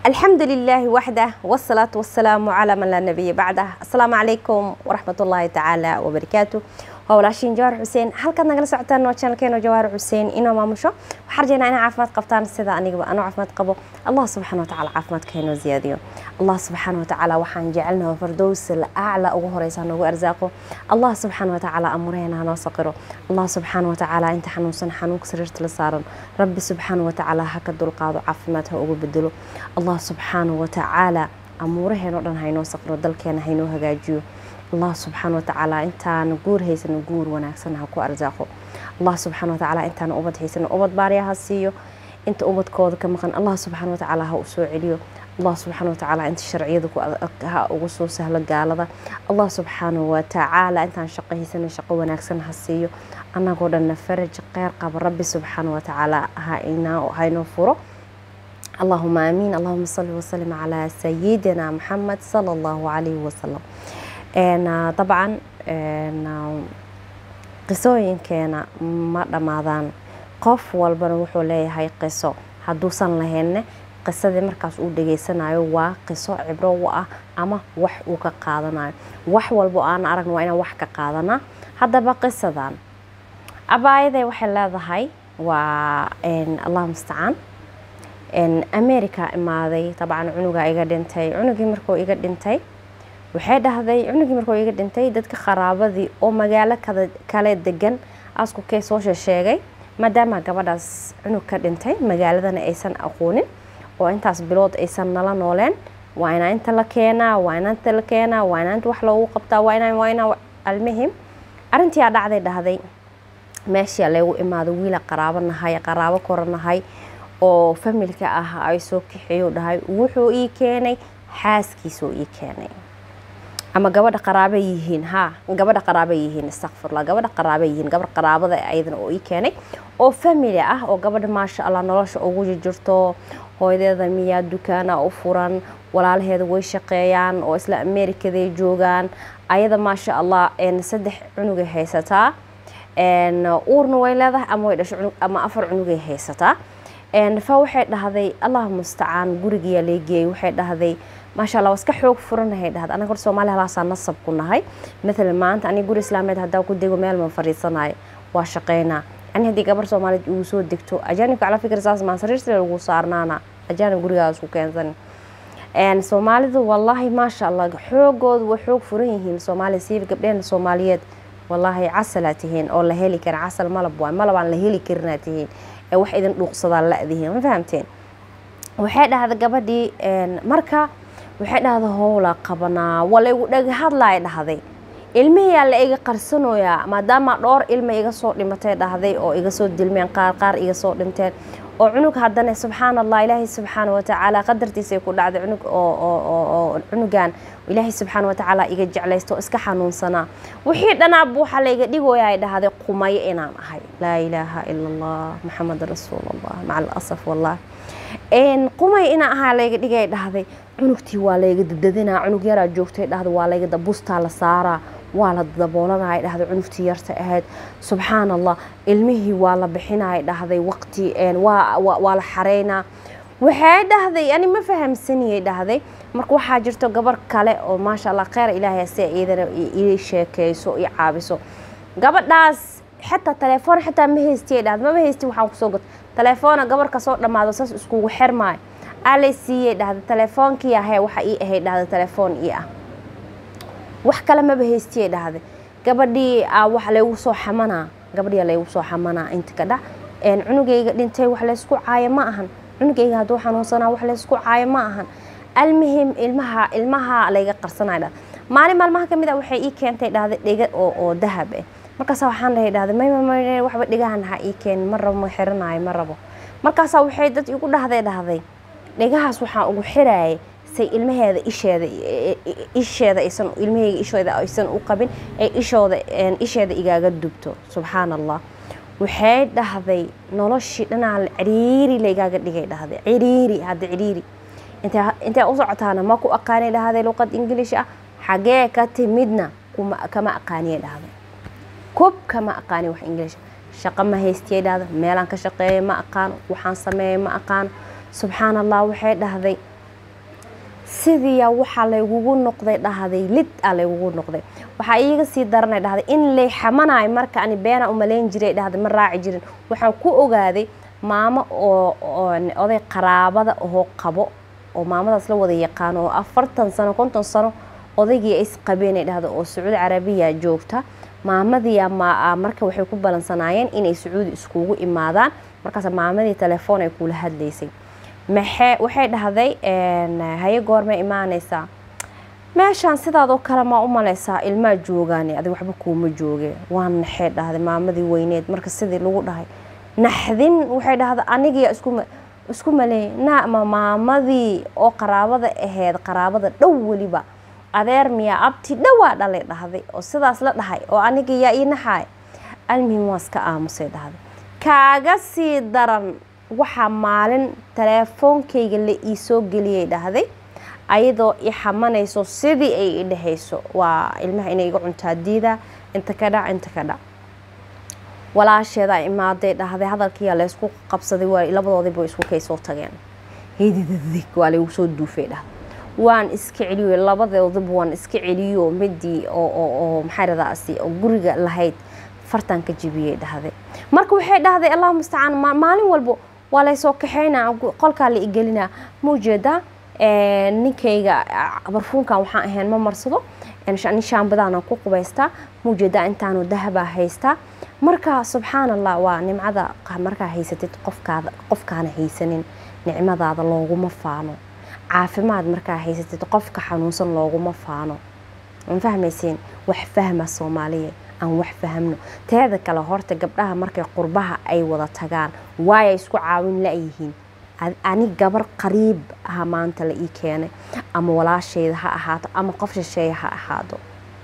الحمد لله وحده والصلاة والسلام على من لا نبي بعده السلام عليكم ورحمة الله تعالى وبركاته howlaashiin jawaar xuseen halkaad nagala socotaan waa janalkeena jawaar xuseen inoo maamusho waxaa rajeynaa inaa caafimaad qabtaan sida anigaba anoo caafimaad qabo allah subxaana watacaala caafimaadka inoo ziyaadiyo allah subxaana watacaala waxaan jecelnaha fardows acla ugu horeysa noogu arsaaqo allah subxaana watacaala amureena hanoo saqiro allah subxaana watacaala inta xanuunsan xanuunka sariirta la saaran rabbi subxaana watacaala ha ka dulqaado caafimaad ha ugu bedelo allah subxaana watacaala amuuraheenoo dhan haynoo saqiro dalkeena haynoo hagaajiyo allah subxaana watacaala intaana guur haysano guur wanaagsan ha ku arsaaqo allah subxaana watacaala intaana ubad haysano ubad baariya ha siiyo inta ubadkooda ka maqan allah subxaana watacaala ha u soo celiyo allah subxaana watacaala inta sharciyada ha ugu soo sahlo gaalada allah subxaana watacaala intaan shaqo haysano shaqo wanaagsan ha siiyo annagoo dhanna faraj kheyr qaba rabbi subxaana watacaala haynoo furo اللهم آمين اللهم صل وسلم على سيدنا محمد صلى الله عليه وسلم dabcan qisooyinkeena ma dhammaadaan qof walbana wuxuu leeyahay qiso hadduusan lahaynne qisadii markaas uu dhageysanayo waa qiso cibro u ah ama wax uu ka qaadanayo wax walbo aan aragna waa inaan wax ka qaadanaa haddaba qisadan abaayaday waxay leedahay waa allah mustacaan america imaaday dabcan cunugaa iga dhintay cunugii markuu iga dhintay waxay dhahday cunugii markuu iga dhintay dadka qaraabadii oo magaalo kale degan asku kee soo sheegay maadaama gabadhaas cunug ka dhintay magaaladana aysan aqoonin oo intaas bilood aysan nala nooleen waa inaa inta la keenaa waa inaa inta la keenaa waa inaa inta wax loogu qabtaa waa inaa waa inaa almuhim arrintiyaa dhacday dhahday meeshii laygu imaado wiila qaraabo nahay qaraabo kora nahay oo familka ah ay soo kaxeeyo dhahay wuxuu ii keenay xaaskiisuu ii keenay ama gabadha qaraaba yihiin ha gabadha qaraaba yihiin istakfirla gabadha qaraaba yihiin gabar qaraabada ayadana oo ii keenay oo family ah oo gabadha maasha allah nolosha ugu jirto hooyadeeda miyaa dukaana u furan walaalaheeda way shaqeeyaan oo isla amerikaday joogaan ayada maasha allah saddex cunugay haysataa uurna way leedahay ama way dhasho ama afar cunugay haysataa fa waxay dhahday allah mustacaan gurigiyaa leegeeyay waxay dhahday maasha allah waa iska xoog furanahay dhahda anaga hor soomaaliya halaasaa nasab ku nahay maalan maanta aniga guri islaameed haddaa ku dego meel ma fadhiisanayo waa shaqeynaa ani haddii gabar soomaaliyeed ugu soo degto ajaanibka cala fikir saas maan sariirtile lagu saarnaana ajaanib gurigaas ku keensan soomaalidu wallaahi maasha allah xoogooda waa xoog furan yihiin soomaaliya siiba gabdheena soomaaliyeed wallaahi casalaa tihiin oo la heli kara casal malab waay malab aan la heli karinaa tihiin ee wax idin dhuuqsadaan la-dihiin ma fahamteen waxay dhahda gabadhii marka waxay dhahda howlaa qabanaa waa laygu dhega hadlaay dhahday ilmihiyaa la iga qarsanoyaa maadaama dhowr ilma iga soo dhimatay dhahday oo iga soo dilmeen qaar qaar iga soo dhinteen oo cunug haddana subxaan allah ilaahay subxaana watacaala qadartiisay ku dhacday cunug oo cunugan ilaahay subxaana watacaala iga jeclaysto oo iska xanuunsanaa wixii dhanaaba waxaa layga dhigoyaa ay dhahday qumayo inaan ahay laa ilaaha ila allah maxamed rasuul allah maca alasaf wallah qumay inaan ahaa layga dhigay dhahday cunugtii waa layga dadadinaa cunug yaraa joogtay dhahda waa layga dabustaa la saaraa waa la daboolanaya dhahday cunugtii yarta ahayd subxaan allah ilmihii waa la bixinaya dhahday waqti waa la xareynaa waxay dhahday ani ma fahamsaniyey dhahday marka waxaa jirto gabar kale oo maasha allah kheyr ilaahay si iyadana ii sheekeyso ii caabiso gabadhaas xataa telefoon xataa ma haystiyay dhahda maba haysti waxaan kusoo got telefoona gabar kasoo dhammaado saas iskugu xirmaayo alay siiyey dhahda telefoonkii ahee waxa ii ahayd dhahda telefoon ii ah wax kale maba haystiyay dhahday gabadhii wax laygu soo xamanaa gabadhii laygu soo xamanaa inta ka dhac cunugayga dhintay wax laysku caayo ma ahan cunugayga hadduu xanuunsanaa wax laysku caayo ma ahan almuhim ilmaha ilmaha layga qarsanaya dhahda maalin maalmaha kamid a waxay ii keentay dhahday dhega oo oo dahab eh markaasa waxaan dhahay dhahday may waxba dhegahan ha ii keenin ma rabo ma xiranayo ma rabo markaasaa waxay dad igu dhahday dhahday dhegahaas waxaan ugu xiraayay say ilmaheeda isheeda isheeda aysan ilmaheyga isheeda aysan u qabin ee ishooda isheeda igaaga dubto subxaan allah waxay dhahday noloshii dhanaa ciriiri laygaaga dhigay dhahday ciriiri hadda ciriiri intee u socotaana ma ku aqaanay dhahday luqad ingiliish ah xagee ka timidna kama aqaaniyay dhahday koob kama aqaani wax ingiliish shaqo ma haystiyay dhahda meelaan ka shaqeeyay ma aqaano waxaan sameeyay ma aqaano subxaan allah waxay dhahday sidiiya waxaa laygugu noqday dhahday lid a laygugu noqday waxaa iiga sii daranay dhahday in lay xamanayo marka ani beena umalayn jiray dhahday ma raaci jirin waxaan ku ogaaday maamo oo oday qaraabada oo qabo oo maamadaas la wada yaqaano oo afartan sano konton sano odaygii is qabeenay dhahda oo sacuudi carabiya joogta maamadiia marka waxay ku balansanaayeen inay sacuudi iskugu imaadaan markaas maamadii telefoon ay kula hadlaysay maxee waxay dhahday haye goormay imaanaysaa meeshaan sidaadoo kale maa u malaysaa ilmaa joogaani adig waxba kuuma jooge waa naxee dhahday maamadii weyneed marka sidii lagu dhahay naxdin waxay dhahday anigiya isku maleeyay nama maamadii oo qaraabada aheyd qaraabada dhow weliba adeer miyaa abti dhowaa dhalay dhahday oo sidaas la dhahay oo aniga yaa ii naxaay almuhim waa iska aamusay dhahday kaaga sii daran waxaa maalin teleefoonkayga la ii soo geliyay dhahday ayadoo i xamanayso sidii ay i dhehayso waa ilmaha inay iga cuntaa diida inta ka dhac inta ka dhac walaasheedaa imaaday dhahday hadalkiiyaa laysku qabsaday waa labadoodiiba isku kay soo tageen hedidadig waa laygu soo duufay dhahday waan iska celiyo labadoodaba waan iska celiyo midii oo maxaa radaasi oo guriga lahayd fartan ka jibiyay dhahday marka waxay dhahday allah mustacaan maalin walbo waa laysoo kaxeynaa qolkaa la igelinaa ma ujeedaa ninkayga barfuunkan waxaan ahayn ma marsado nin shaambadaana ku qubaystaa ma ujeedaa intaanu dahabaa haystaa marka subxaan allah waa nimcada markaa haysatid qofkaada qofkaana haysanin nicmadaada looguma faano caafimaad markaa haysatid qofka xanuunsan looguma faano ma fahmaysiin wax fahma soomaaliya aan wax fahamno teeda kale horta gabdhaha markay qurbaha ay wada tagaan waaya isku caawin la-yihiin ani gabar qariib aha maanta la ii keenay ama walaashayda ha ahaato ama qof shisheeye ha ahaado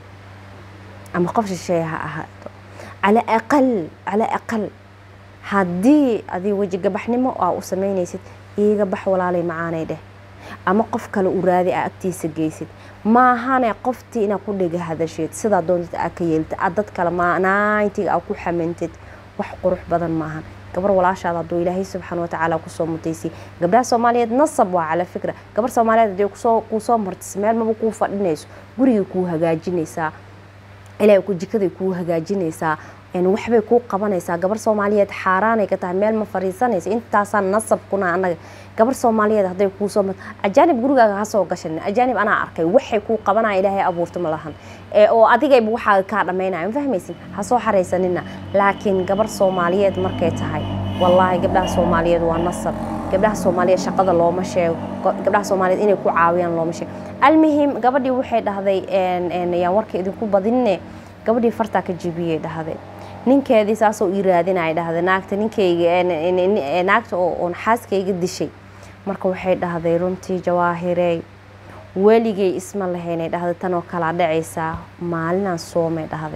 ama qof shisheeye ha ahaado calaa aqal calaa aqal haddii adii wejigabaxnimo aa u samaynaysid iiga bax walaalay macaanay dheh ama qof kale u raadi a agtiisa geysid maahane qoftii inaad ku dhega hadasheed sidaa doontid aa ka yeeltid aad dad kale naintiga aa ku xamantid wax qurux badan maahan gabar walaashaada hadduu ilaahay subxaana watacaala kusoo mutaysay gabdhaha soomaaliyeed nasab waa calaa fikra gabar soomaaliyeed haddii kusoo kuusoo martis meel maba kuu fadhinayso gurigay kuu hagaajinaysaa ilaahay ku jikaday kuu hagaajinaysaa waxbay kuu qabanaysaa gabar soomaaliyeed xaaraanay ka tahay meel ma fariisanaysa intaasaan nasabkuna anaga gabar soomaaliyeed hadday kuusoo mar ajaanib gurigaaga hasoo gashan ajaanib anaa arkay waxay kuu qabanaya ilaahay abuurta ma lahan oo adigayba waxaa kaa dhammaynaya ma fahmaysin hasoo xaraysanina laakiin gabar soomaaliyeed markay tahay wallaahi gabdhaha soomaaliyeed waa nasab gabdhaha soomaaliyeed shaqada looma sheego gabdhaha soomaaliyeed inay ku caawiyaan looma sheego almuhim gabadhii waxay dhahday yaan warka idinku badinne gabadhii fartaa ka jibiyay dhahday ninkeedii saasoo ii raadinaya dhahday naagta ninkayga naagta oon xaaskayga dishay marka waxay dhahday runtii jawaahirey weligay isma lahaynay dhahday tanoo kalaa dhacaysaa maalinaan soomay dhahday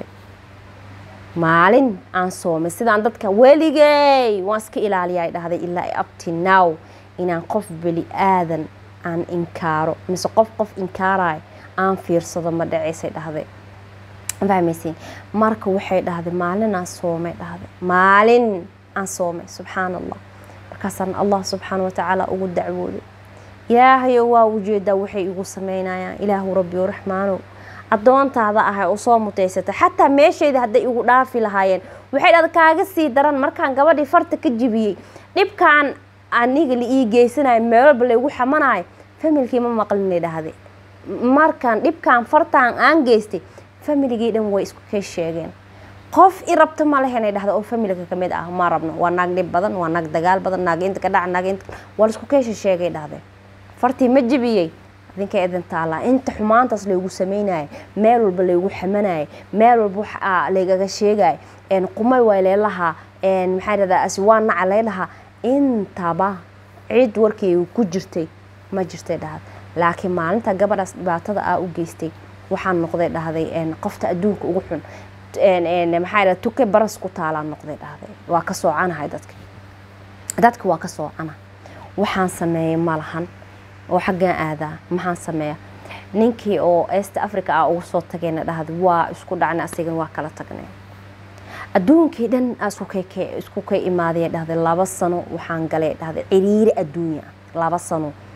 maalin aan soomay sidaan dadka weligay waan iska ilaaliyaa dhahday ilaa abti now inaan qof beli aadan aan inkaaro mise qof qof inkaarayo aan fiirsado ma dhacaysay dhahday fahmaysiin marka waxay dhahday maalin aan soomay dhahday maalin aan soomay subxaan allah markaasaan allah subxaana watacaala ugu dacwooday ilaahayo waa ujeedaa waxay igu samaynayaan ilaahu rabbi o raxmaanow addoontaada ahay u soo mutaysata xataa meeshayda hadday igu dhaafi lahaayeen waxay dhahda kaaga sii daran markaan gabadhii farta ka jibiyey dhibkaan aniga la ii geysanayo meelwalba laygu xamanayo familkii ma maqlinay dhahday markaan dhibkaan fartaan aan geystay familigii dhan way isku kay sheegeen qof i rabta ma lehenay dhahda oo familiga kamid ah ma rabno waa naag dhib badan waa naag dagaal badan naag inta ka dhac naag inta waa laisku keesha sheegay dhahday fartii ma jibiyey idinka idin taalaa inta xumaantaas laygu sameynaya meel walba laygu xamanaya meel walba wax laygaga sheegaya qumay waa leelahaa maxaa dhahdaa asiwaa naca leelahaa intaba cid warkayga ku jirtay ma jirtay dhahda laakiin maalinta gabadhaas dhibaatada aa u geystay waxaan noqday dhahday qofta adduunka ugu xun maxaa dhahda tuke baras ku taalaa noqday dhahday waa ka soocanahay dadka dadka waa ka soocana waxaan sameeyay ma lahan oo xaggaan aadaa maxaan sameeya ninkii oo east africa ah ugu soo tageyna dhahda waa isku dhacnay asigana waa kala tagnay adduunkii dhan isku kay imaadaya dhahday laba sano waxaan galay dhahday ciriiri adduunya laba sano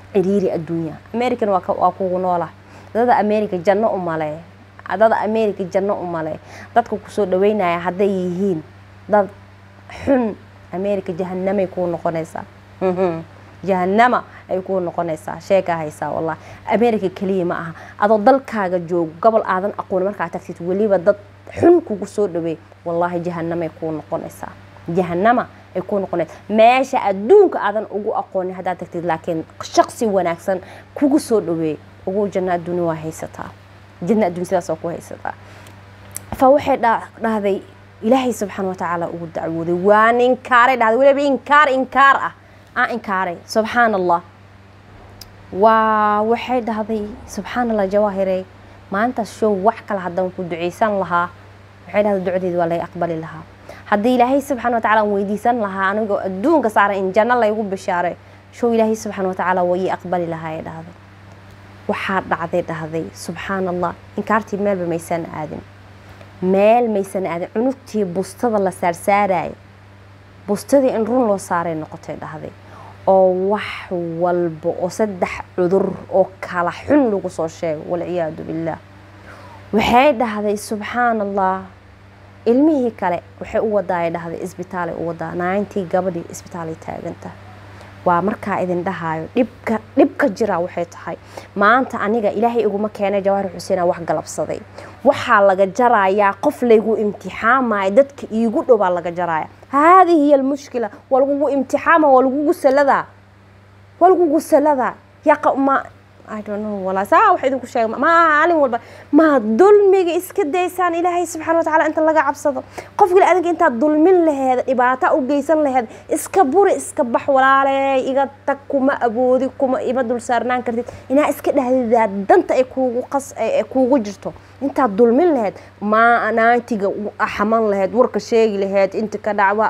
ciriiri adduunya american waa kugu noola dada america janno u male dada america janno u male dadka kusoo dhaweynaya hadday yihiin dad xun america jahanamay kuu noqonaysaa jahanama ay kuu noqonaysaa sheekaa haysaa wallahi america keliya ma aha adoo dalkaaga joogo gobol aadan aqoon markaa tagtid weliba dad xun kugu soo dhaweey wallaahi jahanamay kuu noqonaysaa jahanama ay kuu noqonaysa meesha adduunka aadan ugu aqoonin haddaad tagtid laakiin shaqsi wanaagsan kugu soo dhaweey ugu janno adduunya waa haysataa janno adduunya sidaas oo ku haysataa fa waxay dhahday ilaahay subxaana watacaala ugu dacwooday waan inkaaray dhahday weliba inkaar inkaar ah aan inkaaray subxaana allah waa waxay dhahday subxaana allah jawaahirey maalintaas show wax kale haddaan ku duceysan lahaa waxay dhahday ducadeedi waa laga aqbali lahaa haddii ilaahay subxana watacaala aan weydiisan lahaa anigoo adduunka saaran in janno laygu bishaaray show ilaahay subxaana watacaala waa ii aqbali lahaa ee dhahday waxaa dhacday dhahday subxaana allah inkaartii meelba maysan aadin meel maysan aadin cunugtii bustada la saarsaaraya bustadii in run loo saaray noqotay dhahday oo wax walba oo saddex cudur oo kala xun lagu soo sheego walciyaadu billaah waxay dhahday subxaana allah ilmihii kale waxay u wadaay dhahday isbitaalay u wadaa naintii gabadhii isbitaalay taaganta waa markaa idin dhahayo dhibka dhibka jira waxay tahay maanta aniga ilaahay iguma keenay jawaahir xuseena wax galabsaday waxaa laga jarayaa qof laygu imtixaamaya dadka iigu dhowbaa laga jaraya haadihi hiya almushkila waa lagugu imtixaama waa lagugu saladaa waa lagugu saladaa yaqa ma walaa saa wax idinku sheega maalin walba maa dulmiga iska daysaan ilaahay subxana watacaala inta laga cabsado qofkale adinka intaad dulmin laheed dhibaato u geysan laheed iska buri iska bax walaaley iga tag kuma awoodi kuma ima dul saarnaan kartid inaa iska dhahdidaa danta ay kuugu qas kuugu jirto intaad dulmin laheed maa naantiga xaman laheed warka sheegi laheed inta ka dhacwa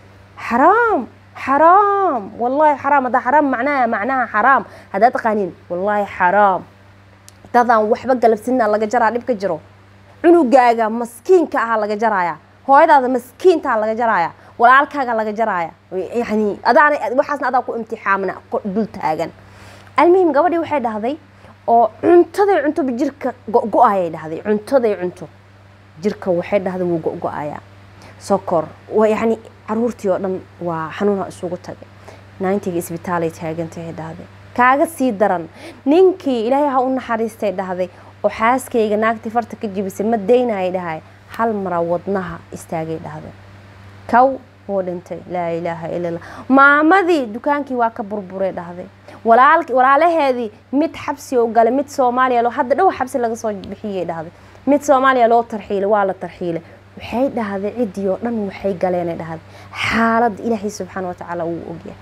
xaraam xaraam wallahi xaraam haddaa xaraam macnaha macnaha xaraam haddaa taqaaniin wallahi xaraam dadaan waxba galabsinaa laga jaraa dhib ka jiro cunugaaga maskiinka ahaa laga jaraaya hooyadaada maskiintaa laga jaraaya walaalkaaga laga jaraaya yani adaana waxaasna adaa ku imtixaamna dul taagan almuhim gabadhii waxay dhahday oo cuntaday cunto jirka go-ayay dhahday cuntaday cunto jirka waxay dhahday wuu go-go-ayaa sokor yani caruurtii oo dhan waa xanuunha isugu tagay naintiga isbitaalay taagantay dhahday kaaga sii daran ninkii ilaahay ha u naxariistay dhahday oo xaaskayga naagtii farta ka jibisay ma daynaya dhahay hal mara wadnaha istaagay dhahday kow wuu dhintay laa ilaaha ila allah maamadii dukaankii waa ka burburay dhahday walaalaheedii mid xabsi oo galay mid soomaaliya loo hadda dhow xabsi laga soo bixiyay dhahday mid soomaaliya loo tarxiilay waa la tarxiilay waxay dhahday ciddii oo dhan waxay galeenay dhahday xaalad ilaahay subxaana watacaala wuu ogyahay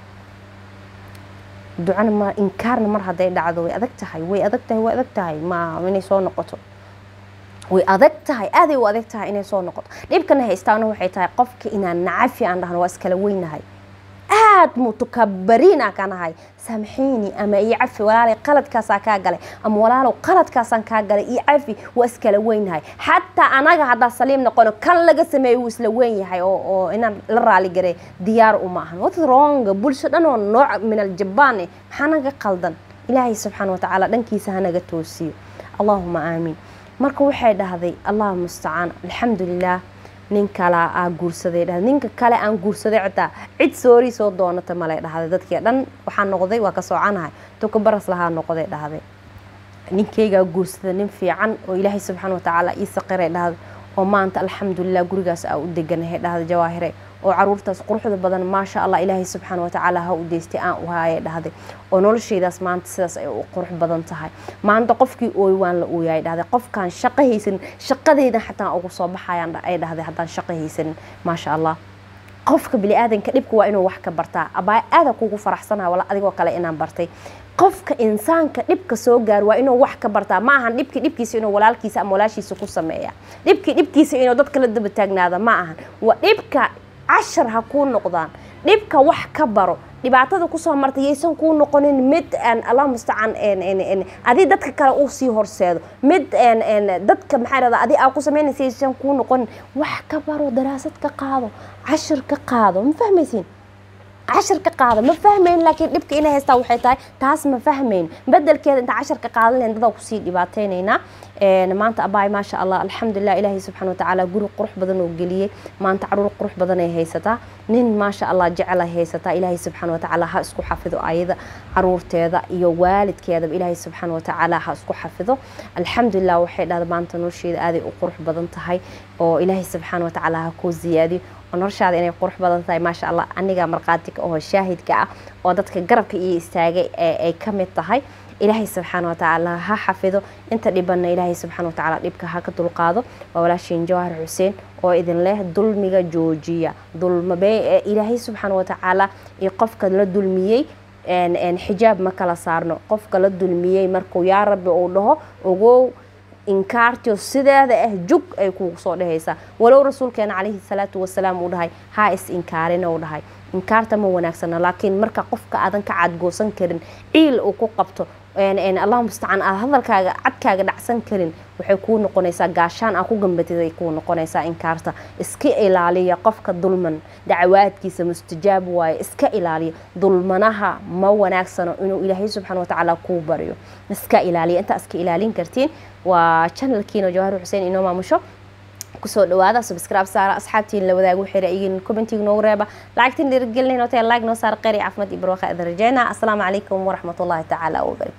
ducana ma inkaarna mar hadday dhacdo way adag tahay way adag tahay way adag tahay ma inay soo noqoto way adag tahay aaday u adag tahay inay soo noqoto dhibkana haystaana waxay tahay qofka inaan nacafi aan dhahno waa iskala weynahay aad mutakabariina ka nahay samxiini ama io cafi walaalay qaladkaasaa kaa galay ama walaalow qaladkaasaan kaa galay io cafi waa iskala weynyahay xataa anaga haddaa saliim noqono kan laga sameeyo wuu isla weyn yahay oo inaan la raali garay diyaar uma ahan wat ronga bulsho dhan oo nooc min aljabaan eh maxaa naga qaldan ilaahay subxaana watacaala dhankiisa hanaga toosiyo allahuma aamiin marka waxay dhahday allah mustacaan alxamdu lilah nin kalaa aa guursaday dhahday ninka kale aan guursaday xitaa cid soori soo doonata malay dhahday dadkii dhan waxaa noqday waa ka soocanahay tuka baras lahaa noqday dhahday ninkaygaa guursaday nin fiican oo ilaahay subxaana watacaala ii saqiray dhahday oo maanta alxamdulilah gurigaas aa u deganahay dhahday jawaahire oo caruurtaas quruxda badan maasha allah ilaahay subxaana watacaala ha u deystay aan u haayay dhahday oo noloshaydaas maanta sidaas ay u qurux badan tahay maanta qofkii ooy waan la ooyay dhahday qofkaan shaqo haysanin shaqadeydan xataa ugu soo baxayaan ay dhahday haddaan shaqo haysanin maasha allah qofka bini-aadanka dhibka waa inuu wax ka bartaa abaa aada kugu faraxsanaa wala adigoo kale inaan bartay qofka insaanka dhibka soo gaar waa inuu wax ka bartaa ma ahan dhibkii dhibkiisa inuu walaalkiisa ama walaashiisa ku sameeya dhibkii dhibkiisa inuu dadka la daba taagnaada ma ahan waa dhibka cashar ha kuu noqdaan dhibka wax ka baro dhibaatada kusoo martay yaysan kuu noqonin mid allah mustacaan adi dadka kale uu sii horseedo mid dadka maxaa dhahda adi aa ku samaynaysa yaysan kuu noqonin wax ka baro daraasad ka qaado cashir ka qaado ma fahmaysiin cashar ka qaada ma fahmayn laakiin dhibka inay haystaa waxay tahay taas ma fahmayn bedelkeeda inta cashar ka qaadan lahayn dadaa kusii dhibaataynaynaa maanta abaay maasha allah alxamdulilah ilaahay subxaana watacaala guri qurux badan oo geliyey maanta caruur qurux badan ay haysataa nin maasha allah jecel ay haysataa ilaahay subxaana watacaala ha isku xafido ayada caruurteeda iyo waalidkeedaba ilaahay subxaana watacaala ha isku xafido alxamdulilah waxay dhahda maanta nolosheeda aaday u qurux badan tahay oo ilaahay subxaana watacaala ha kuu ziyaadiyo oo noloshaada inay qurux badan tahay maasha allah aniga markhaatiga oo shaahidka ah oo dadka garabka iyo istaagay ay ka mid tahay ilaahay subxaana watacaala ha xafido inta dhibanna ilaahay subxaana watacaala dhibka ha ka dulqaado waa walaashiin jawahar xuseen oo idin leh dulmiga joojiya dulmabe ilaahay subxaana watacaala iyo qofka la dulmiyey xijaab ma kala saarno qofka la dulmiyey markuu yaa rabbi uu dhaho ogow inkaartiyo sideeda ah jug ay kugu soo dhehaysaa walow rasuulkeena calayhi salaatu wasalaam uu dhahay ha is inkaarin uu dhahay inkaarta ma wanaagsana laakiin marka qofka aadan ka cadgoosan karin ciil uu ku qabto allahuma mustacaan aad hadalkaaga cadkaaga dhacsan karin waxay kuu noqonaysaa gaashaan aa ku gambatid ay kuu noqonaysaa inkaarta iska ilaaliya qofka dulman dacwaadkiisa mustajaab waaye iska ilaaliya dulmanaha ma wanaagsano inuu ilaahay subxaana watacaala kuu baryo iska ilaaliya intaa iska ilaalin kartiin waa channelkiina jawahar xuseen inoo maamusho kusoo dhawaada subscribe saara asxaabtiin la wadaago waxay ra'yigiin commentiga noogu reeba lacagtin dhiirigelinayn oo tahay like noo saar qeyr iyo caafimaad iyo barwaaqo idin rajeyna asalaamu calaykum waraxmatullaahi tacaala wabarakatu